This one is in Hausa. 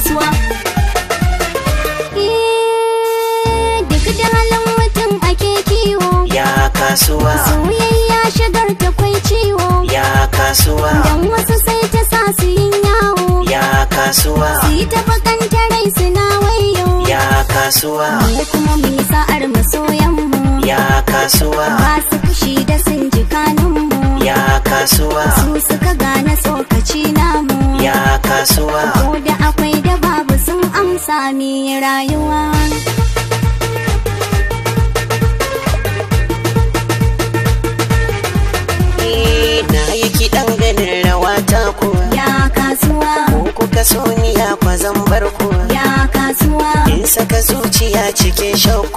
kasuwa Eh, duk da halin mutum ake kiwo ya kasuwa soyayya shigar ta kwai ciwo ya kasuwa dan wasu sai ta sa su yin yawo ya kasuwa su yi ta bakanta rai suna wayo ya kasuwa mu kuma mu yi sa'ar masoyanmu ya kasuwa ba su fushi da sun ji kanunmu ya kasuwa su suka gane tsokaci namu ya kasuwa ko da akwai da babu sun amsa mi rayuwa Eh, na yi kiɗan ganin rawa ta kuwa ya kasuwa ko kuka so ni ya kwazan bar kuwa ya kasuwa in saka zuciya cikin shauku